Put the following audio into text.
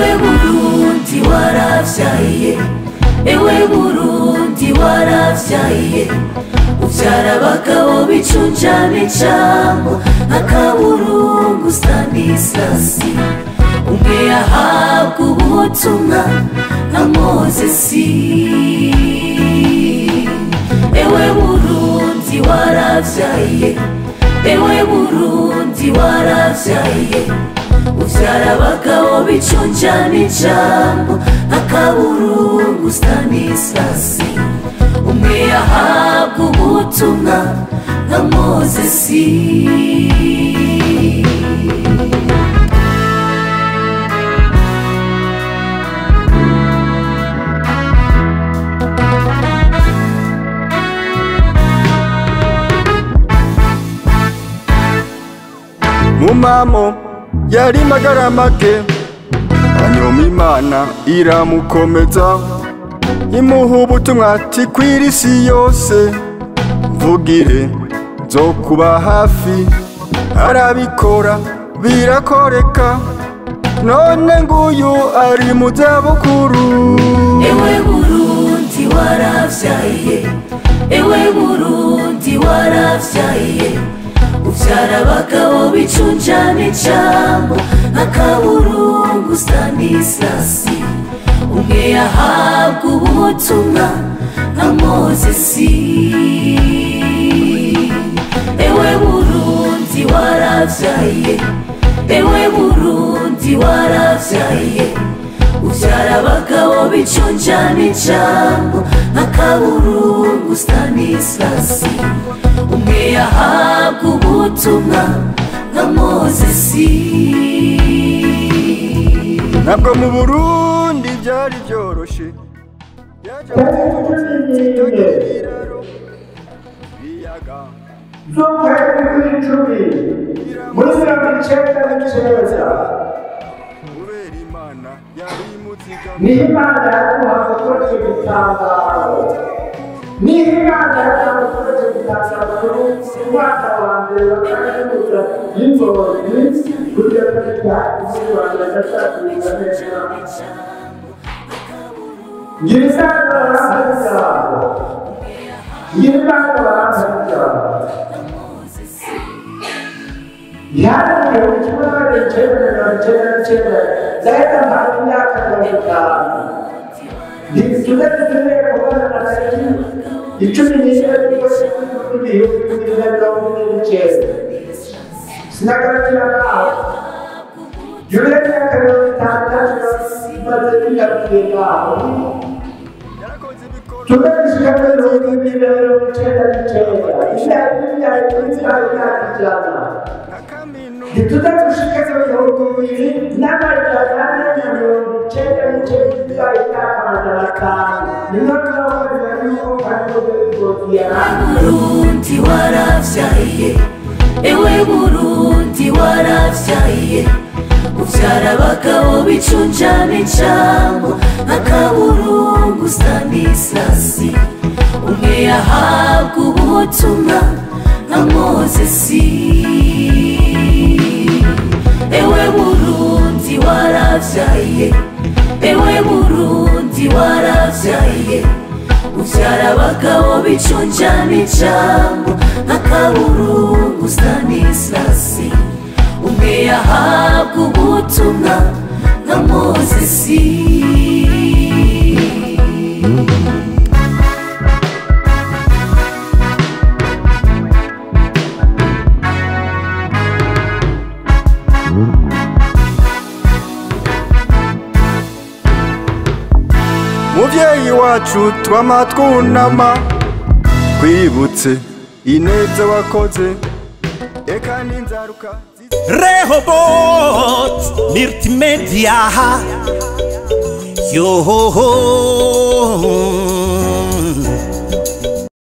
ewe burundi waravyaye ewe burundi waravyaye uvyara abagabo bicunjana ijambo akaburungu stanisasi umwe yahabwa ubutumwa nka mozesi ewe burundi waravyaye ewe burundi waravyaye uvyara abagabo bicunjana ijambo akaburungu stanisasi umwe yahabwa ubutumwa nka mozesi mumamo yari magara make hanyuma imana iramukomeza imuha ubutumwa ati kwira isi yose mvugire nzo kuba hafi arabikora birakoreka none nguyu ari mu zabukuru ewe burundi waravyaye ewe burundi waravyaye uvyara abagabo bicunjana ijambo akaburungu stanisasi umwe yahabwa ubutumwa nka mozesi ewe burundi waravyaye ewe burundi waravyaye uvyara abagabo bicunjana ijambo akaburungu stanisasi umwe yahabwa ubutumwa nka mozesi ntabwo mu burundi byari byoroshe yaje amutegeka ibiraro ibiyaga z'ukwezi kw'icumi muri mirongo icenda n'icenda kubera imana yari imuzigama niho imana yaguhaga gukora icyo gitangaro niho imana yaguhaga gukora icyo gitangaro ku mwaka wa mbere wa kaminuza y'ingozi kugeza ku gihagije wa mbere gatatu neza ngira isanga barampa ijambo ngira isanga barampa ijambo Yani ukiwa nicheza na cheza cheza zaidi ya mara yake kwa mtano. Ni tunataka tuwe kwa na sisi. Ichumi ni ile kwa siku ni hiyo ni ndio ni cheza. Sina kama kila kao. Yule ni kama tata baadhi ya kwa yarakoze ibikorwa tunashika leo ni leo cheza cheza. Ila ila ila ila na kaminuza ntitudagushikaza mirongo ibiri n'amajana ane na mirongo icenda n'icenda imyaka amajana atanu niyo turakorera yuko kaminuza y'ingozi yarangiye burundi waravyaye ewe burundi waravyaye uvyara abagabo bicunjana ijambo akaburungu stanisasi umwe yahabwa ubutumwa nka mozesi ewe burundi waravyaye ewe burundi waravyaye uvyara abagabo bicunjana ijambo akaburungu stanisasi umwe yahabwa ubutumwa nka mozesi muvyeyi wacu twama twunama twibutse ineza wakoze eka n'inzaruka ziza Rehobot Multimedia Yo